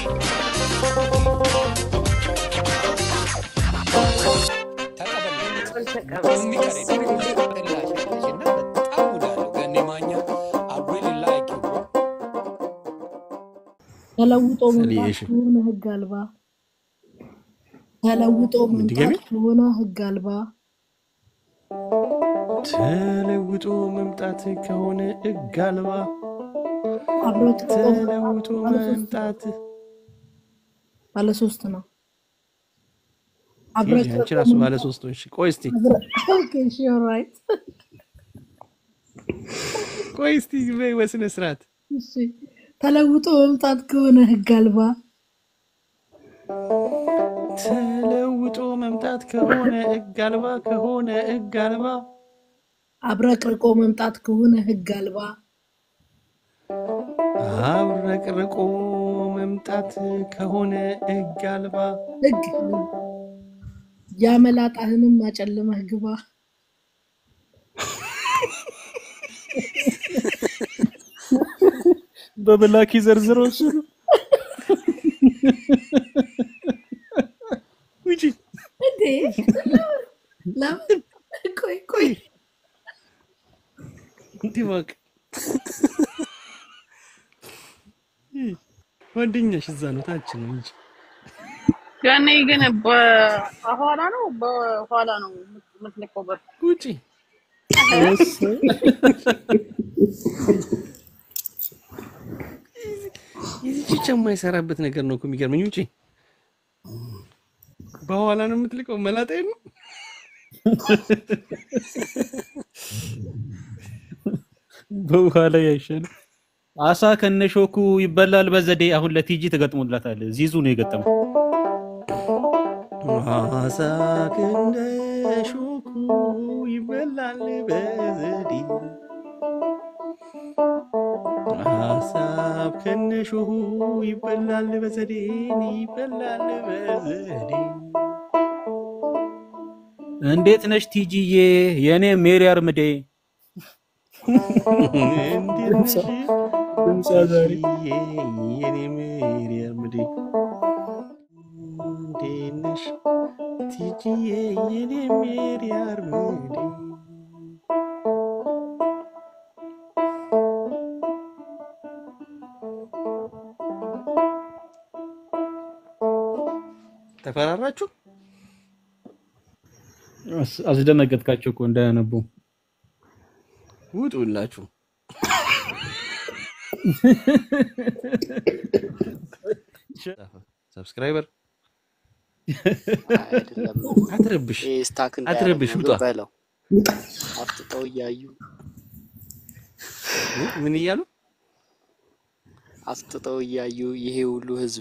ተለውጦ ሰሊዬ፣ መምጣት እሺ። ከሆነ ህግ አልባ ተለውጦ ድገሚ። መምጣት ከሆነ ህግ አልባ ተለውጦ መምጣት ከሆነ ህግ አልባ አብሮት ተለውጦ መምጣት ባለ ሶስት ነው። ቲጂ፣ አንቺ ራሱ ባለ ሶስት ነሽ። ቆይ እስቲ ራይት ቆይ እስቲ በይ በስነ ስርዓት ተለውጦ መምጣት ከሆነ ህግ አልባ ተለውጦ መምጣት ከሆነ ህግ አልባ ከሆነ ህግ አልባ አብረቅርቆ መምጣት ከሆነ ህግ አልባ አብረቅርቆ መምጣት ከሆነ ህግ አልባ ህግ ያመላጣህንም አጨልመህ ግባ። በብላኪ ዘርዝሮ እሱ ነው። ውጪ እንዴ ለምን? ቆይ ቆይ እንዲህ እባክህ ጓደኛሽ እዛ ነው ታች ነው እንጂ ያኔ ግን በኋላ ነው በኋላ ነው የምትልከው በር ውጪ የዚህ ብቻ የማይሰራበት ነገር ነው እኮ የሚገርመኝ። ውጪ በኋላ ነው የምትልቀው። መላጣዬ ነው በውሃ ላይ አይሻልም? አሳ ከነሾኩ ይበላል በዘዴ። አሁን ለቲጂ ተገጥሞላታል። ዚዙ ነው የገጠመው። አሳ እንደ ሾኩ ይበላል በዘዴ ሀሳብ ከነሾሁ ይበላል በዘዴ ይበላል በዘዴ እንዴት ነሽ ቲጂዬ? የእኔ ሜሪ አርምዴ እንዴት ነሽ ድምጿ ዛሬ የኔ ሜሪ አርምዴ እንዴት ነሽ ቲጂዬ የኔ ሜሪ አርምዴ ተፈራራችሁ? አስ- አስደነገጥካቸው እኮ እንዳያነቡ። ውጡላችሁ። ሰብስክራይበር አይደለም አትረብሽ፣ ይሄ ስታክ አትረብሽ፣ እንዳያደርግ ውጣ። ነው በለው። አፍጥጠው እያዩ ምን እያሉ አፍጥጠው እያዩ ይሄ ሁሉ ህዝብ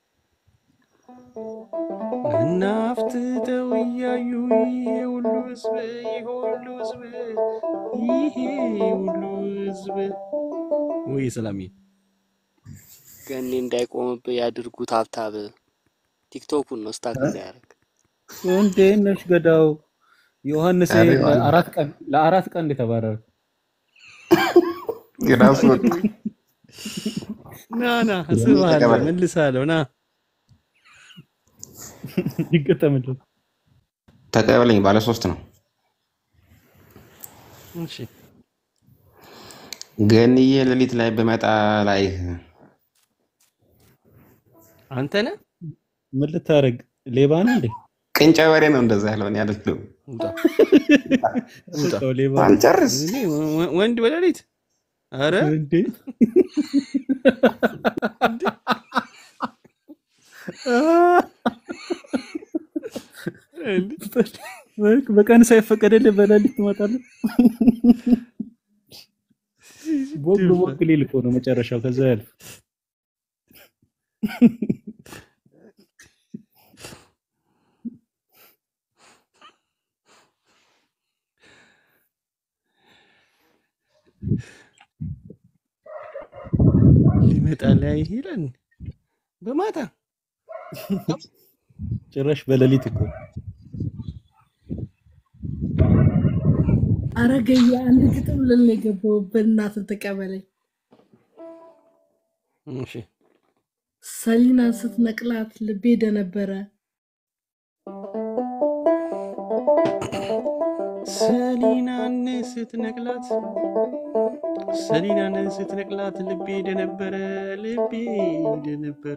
እናፍትተው እያዩ ይሄ ሁሉ ህዝብ ይሄ ሁሉ ህዝብ ይሄ ሁሉ ህዝብ ወይ ሰላምዬ ገኔ እንዳይቆምብህ ያድርጉት። ሀብታብ ቲክቶኩን ነው ስታክ እንዳያደርግ። እንዴት ነሽ ገዳው? ዮሐንስ አሬ ዋለ። ለአራት ቀን ለአራት ቀን እንደተባረረ ራሱ ወጡ። ና ና እስብሃለሁ፣ ተቀበል። መልሳለሁ። ና ይገጠምልን። ተቀበለኝ ባለ ሶስት ነው። እሺ ገንዬ ሌሊት ላይ በመጣ ላይ አንተ ነህ ምን ልታደርግ ሌባ ነህ እንዴ? ቅንጫ ወሬ ነው እንደዛ ያለው እኔ አይደለሁም። ውጣ ውጣ። ሰው ሌባ አልጨርስ እኔ ወ- ወንድ በሌሊት አረ እንዴ? በቀን ሳይፈቀደልህ በሌሊት ትመጣለህ። ቦግ ቦግ ሊል እኮ ነው መጨረሻው። ከዛ ያልፍ ሊመጣ ላይ ይሄዳል በማታ ጭራሽ በሌሊት እኮ አረገዬ አንድ ግጥም ልል ነው የገባው። በእናትህ ተቀበለኝ። እሺ ሰሊናን ስትነቅላት ልቤ ደነበረ። ሰሊናን ስትነቅላት ሰሊናን ስትነቅላት ልቤ ደነበረ ልቤ ደነበረ።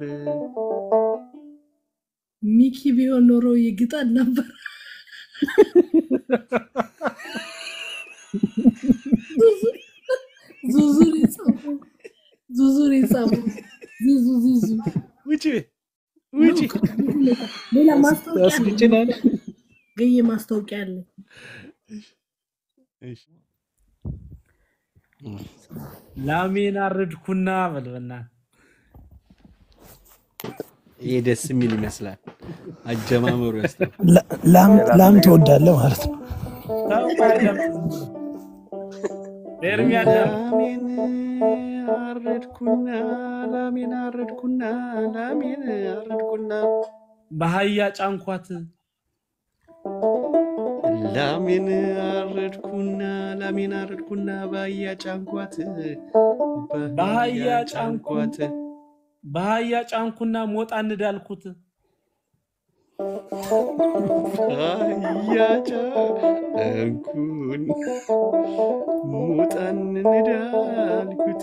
ሚኪ ቢሆን ኖሮ ይግጠል ነበር። ዙዙር የጻፈው ዙዙር የጻፈው ዙዙ ዙዙ ውጪ ውጪ ሌላ ማስታወቂያ አለ። ያስግጭናል። ገየ ማስታወቂያ አለ። እሺ ላሜን አረድኩና በልበና ይሄ ደስ የሚል ይመስላል። አጀማመሩ ያስታል። ላ- ላም ላም ትወዳለህ ማለት ነው። ኤርሚ አዳም ላሜን አረድኩና ላሜን አረድኩና ላሜን አረድኩና በአህያ ጫንኳት ላሜን አረድኩና ላሜን አረድኩና በአህያ ጫንኳት በአህያ ጫንኳት በአህያ ጫንኩና ሞጣ እንዳልኩት አህያ ጫንኩን ሞጣን እንዳልኩት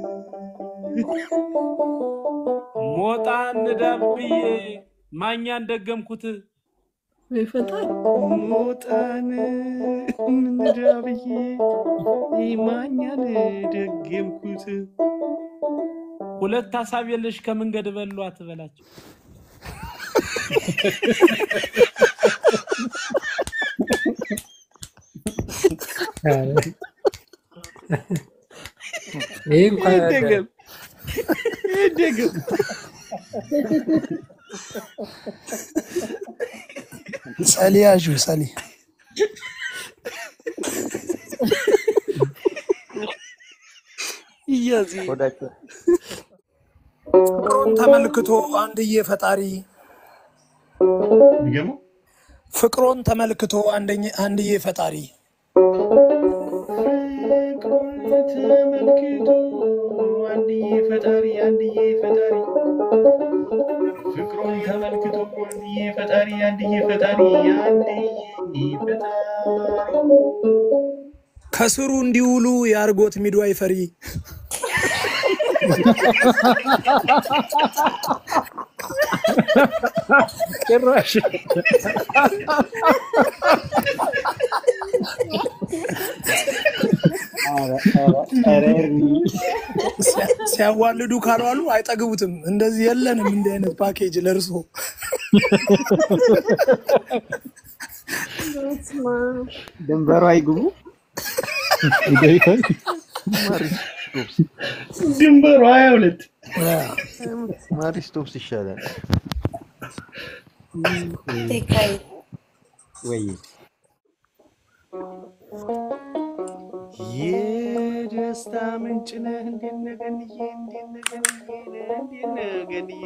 ሞጣ እንዳል ብዬ ማኛን ደገምኩት ወይ ፈጣሪ ሞጣን እንዳ ብዬ ማኛን ደገምኩት። ሁለት ሀሳብ የለሽ ከመንገድ በሏት በላቸው ይህ እንኳን ይደገም ይደገም። ሰሊ ያዡ ሰሊ ፍቅሩን ተመልክቶ አንድዬ ፈጣሪ ይገሙ ፍቅሮን ተመልክቶ አንደኝ- አንድዬ ፈጣሪ ፍቅሩን ተመልክቶ አንድዬ ፈጣሪ አንድዬ ፈጣሪ ፍቅሩን ተመልክቶ አንድዬ ፈጣሪ አንድዬ ፈጣሪ አንድዬ ፈጣሪ ከስሩ እንዲውሉ የአርጎት ሚድዋይ ፈሪ ጭራሽ ሲያ- ሲያዋልዱ ካልዋሉ አይጠግቡትም። እንደዚህ የለንም እንዲህ አይነት ፓኬጅ ለእርሶ ድንበሩ አይግቡ። ድንበሩ ሀያ ሁለት ማሪስቶፕስ ይሻላል ወይ? የደስታ ምንጭ ነህ እንዴት ነህ ገንዬ እንዴት ነህ ገንዬ እንዴት ነህ ገንዬ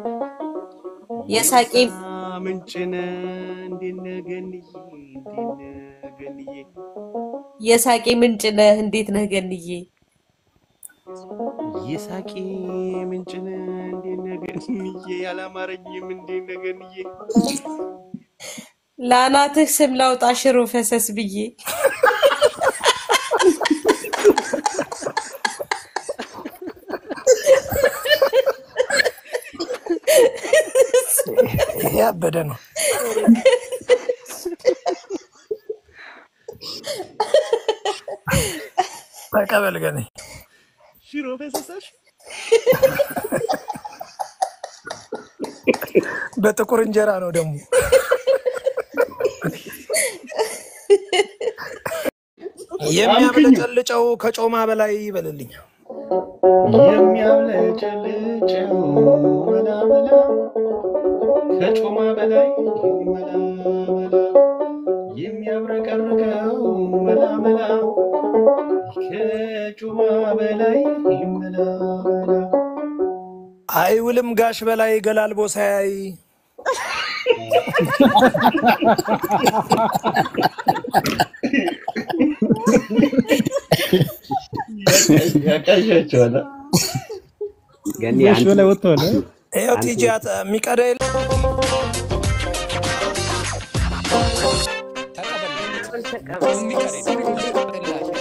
የሳቄ የደስታ ምንጭ ነህ እንዴት ነህ ገንዬ እንዴት ነህ ገንዬ የሳቄ ምንጭ ነህ እንዴት ነህ ገንዬ? የሳቄ ምንጭ ነህ እንዴት ነህ ገንዬ ያላማረኝም እንዴት ነህ ገንዬ ለአናትህ ስም ላውጣ ሽሮ ፈሰስ ብዬ ይሄ ያበደ ነው። ተቀበል ገኔ ሽሮ ፈሰሳሽ በጥቁር እንጀራ ነው ደግሞ የሚያብለጨልጨው ከጮማ በላይ ይበልልኝ። የሚያብለጨልጨው መላ መላ ከጮማ በላይ መላ መላ የሚያብረቀርቀው መላ መላ ከጮማ በላይ መላ መላ አይውልም ጋሽ በላይ ገላልቦ ሳያይ ያቃዣቸዋል። ገኒ ጋሽ አንተ በላይ ወጥተዋል እ? ይኸው አንተ ቲጂ አት- የሚቀዳ የለ ተቀበል የሚቀር የለም።